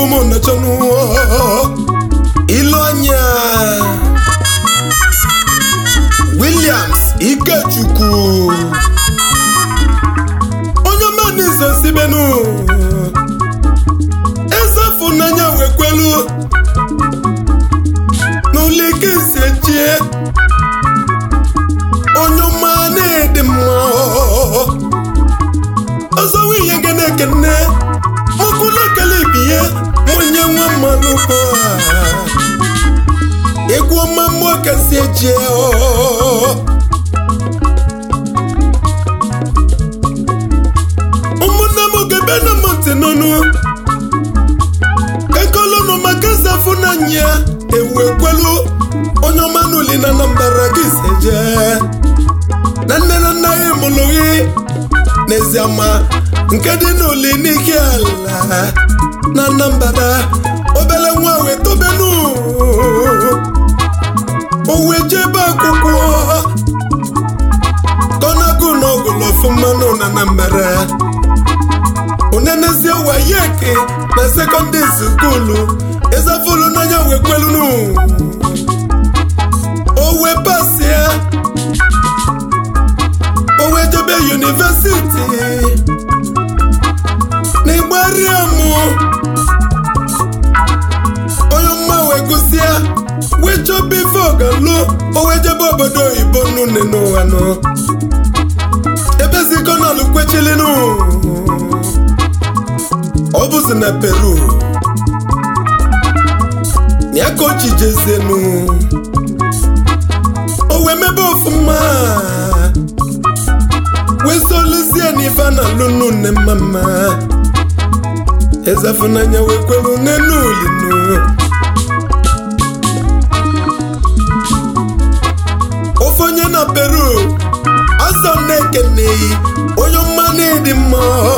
egwu m nọchọnụ ilu anya Williams Ikechukwu onye manizo sibenu ezefu n'anya wekwelu n'ụlọ ike si echie onye ọma na-ede mma ọzọ nwunye gị na-ekene mụkwụla ekele ibiye onye nwa mmanụ bụ egwu ọma mmụọ kasị echie ụmụnne m gebe na m ntị n'ọnụ kekolonu maka zafụ n'anya ewu ekwelu onye ọma n'uli na Anambra gị si jee na nne na nna ya mụrụ gị n'ezie ma nke dị n'uli n'ike ala na Anambra obere nwa wee tobenu o wee jebe akwụkwọ tọnago n'ọgụlụ ọfụmanụ na Anambra onenezie wayeke na sekọndịrị skuulu ezafulu n'anya wee kwelunu o wee pasia o wee jebe yunivesiti n'ịgbariamụ onye mma wee gụsịa wee chọba ife ọgalụ o wee jebe obodo oyibo nune n'ụwa nọ ebe zikonalụ kwechilinu ọ bụzi na peru ya ka o ji jezienu o wee mebe ọfụma wee solizie n'ife a na-alụ nne mma mma ezefunanya wee kwelu n'enu ulinu ofe onye na peru azọ na-ekeneghị onye ọma na-edi mma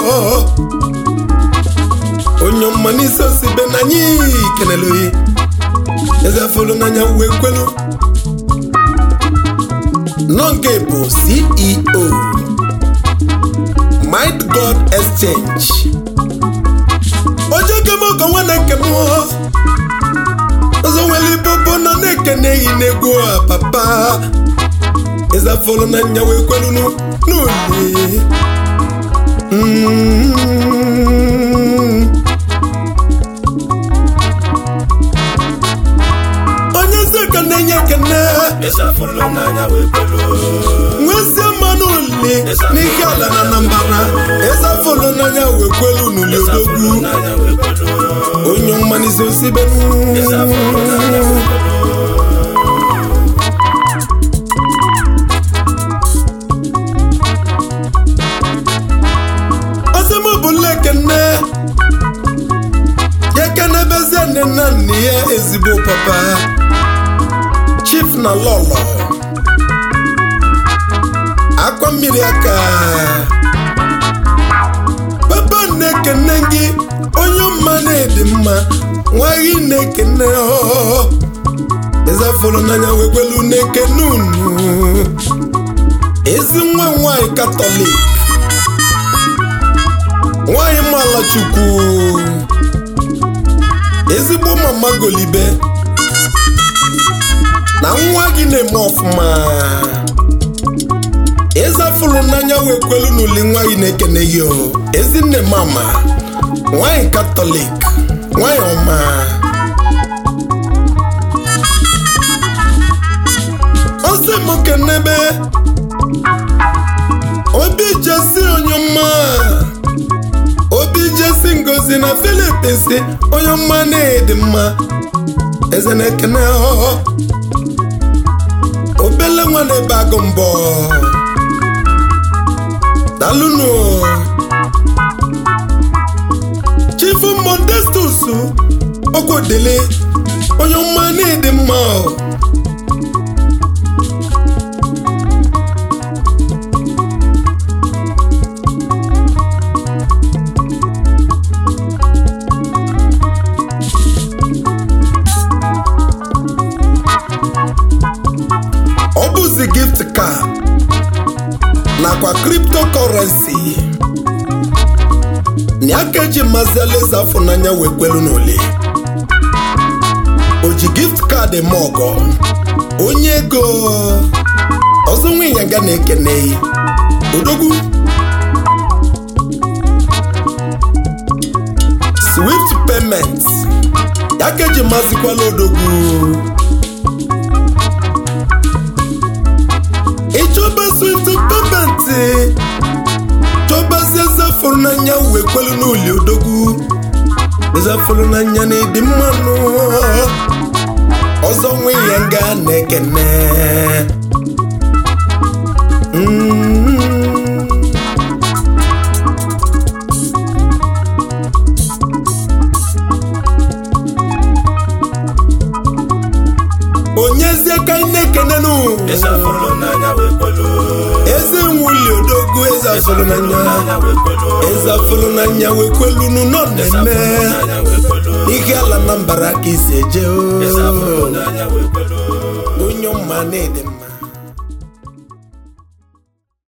onye ọma n'isi osibe na anyị kenelu ezefulu n'anya wee kwelu nọnge bụ ceo might god exchange oje kemọkọ nwanne nke m ọzọ nwere ibobo nọ na-ekeneghị n'egwu a papa ezefulu n'anya wee kwelu n'uli Mm. onye ezi ka na-enye ekene nwezie mmanụ uli n'ike ala na Anambra ezafụlụ n'anya wee kwelu n'uli odogwu onye mmanizi osibenu ọzọmọbụla ekene ya kenebezie nne na nna ya ezigbo papa chief na lọlọ akwa mmiri aka papa na-ekene gị onye mma na-edi mma nwaghị na-ekene ọ ezafụrụ n'anya wekwelu na-ekene unu ezi nwa nwanyị katọlik nwanyị mala chukwu ezigbo mama golibe na nwa gị na-eme ọfụma ịzafụrụ n'anya wee kwelu n'uli nwa gị na-ekene gị o ezinne mama nwanyị katọlik nwanyị ọma ọsị m kenebe obi jesi onye mma obi jesi ngozi na filipins onye mma na-edi mma eze na-ekene ọhọ obele nwa na-ebe agụ mbọ dalụnụ chifu modestus okwudili onye mma na-edi mma ọ bụzi gift card nakwa cryptocurrency na aka eji mazi alaeze afọ n'anya wee kwelu n'ole o ji gift kaadị ma ọgọ onye ego ọzọ nwe ịnyanga na-ekene odogwu swift payment ya ka eji mazikwala odogwu ịchọba swift payment chọbazie ezafụrụ n'anya wee kwelu n'uli odogwu ezafụrụ n'anya na ịdị mmanụ ọzọ nwe ya nga na-ekene Mm. onyezie ka anyị na-ekenenụ Eze afụrụ n'anya wee kwelu. eze nwuli odogwu eze afụrụ n'anya N'anya wee kwelu. eze afụrụ n'anya wee kwelunu nọ na-eme N'anya wee kwelu. ihe ala na mbara ka isi eje o Eze afụrụ n'anya wee kwelu. onye ọma na-ede mma